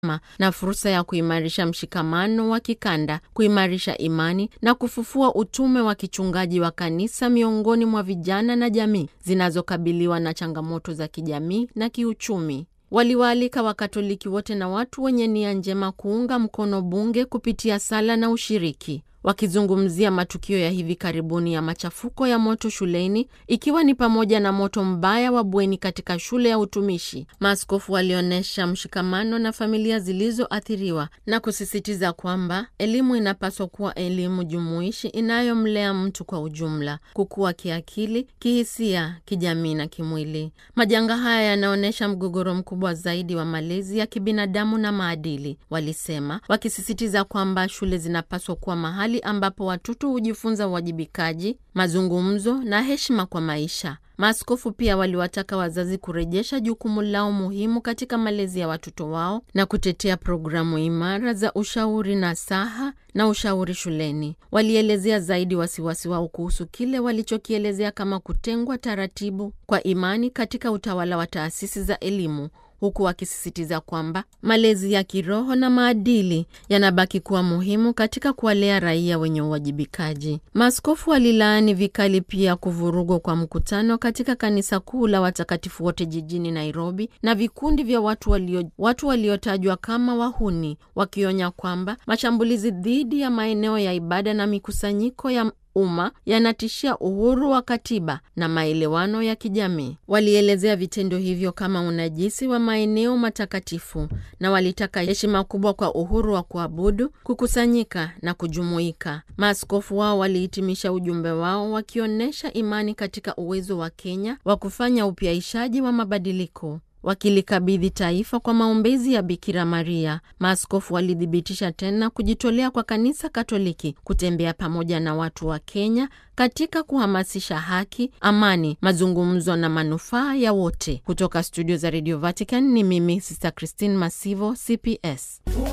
hekima na fursa ya kuimarisha mshikamano wa kikanda, kuimarisha imani na kufufua utume wa kichungaji wa kanisa miongoni mwa vijana na jamii zinazokabiliwa na changamoto za kijamii na kiuchumi. Waliwaalika Wakatoliki wote na watu wenye nia njema kuunga mkono bunge kupitia sala na ushiriki. Wakizungumzia matukio ya hivi karibuni ya machafuko ya moto shuleni, ikiwa ni pamoja na moto mbaya wa bweni katika shule ya utumishi, maaskofu walionyesha mshikamano na familia zilizoathiriwa na kusisitiza kwamba elimu inapaswa kuwa elimu jumuishi inayomlea mtu kwa ujumla, kukua kiakili, kihisia, kijamii na kimwili. Majanga haya yanaonyesha mgogoro mkubwa zaidi wa malezi ya kibinadamu na maadili, walisema, wakisisitiza kwamba shule zinapaswa kuwa mahali ambapo watoto hujifunza uwajibikaji, mazungumzo na heshima kwa maisha. Maaskofu pia waliwataka wazazi kurejesha jukumu lao muhimu katika malezi ya watoto wao na kutetea programu imara za ushauri na saha na ushauri shuleni. Walielezea zaidi wasiwasi wao kuhusu kile walichokielezea kama kutengwa taratibu kwa imani katika utawala wa taasisi za elimu huku wakisisitiza kwamba malezi ya kiroho na maadili yanabaki kuwa muhimu katika kuwalea raia wenye uwajibikaji. Maaskofu walilaani vikali pia kuvurugwa kwa mkutano katika kanisa kuu la watakatifu wote jijini Nairobi na vikundi vya watu walio watu waliotajwa kama wahuni, wakionya kwamba mashambulizi dhidi ya maeneo ya ibada na mikusanyiko ya umma yanatishia uhuru wa katiba na maelewano ya kijamii. Walielezea vitendo hivyo kama unajisi wa maeneo matakatifu na walitaka heshima kubwa kwa uhuru wa kuabudu, kukusanyika na kujumuika. Maaskofu wao walihitimisha ujumbe wao wakionyesha imani katika uwezo wa Kenya wa kufanya upyaishaji wa mabadiliko wakilikabidhi taifa kwa maombezi ya Bikira Maria. Maaskofu walithibitisha tena kujitolea kwa kanisa Katoliki kutembea pamoja na watu wa Kenya katika kuhamasisha haki, amani, mazungumzo na manufaa ya wote. Kutoka studio za Radio Vatican ni mimi Sister Christine Masivo, CPS.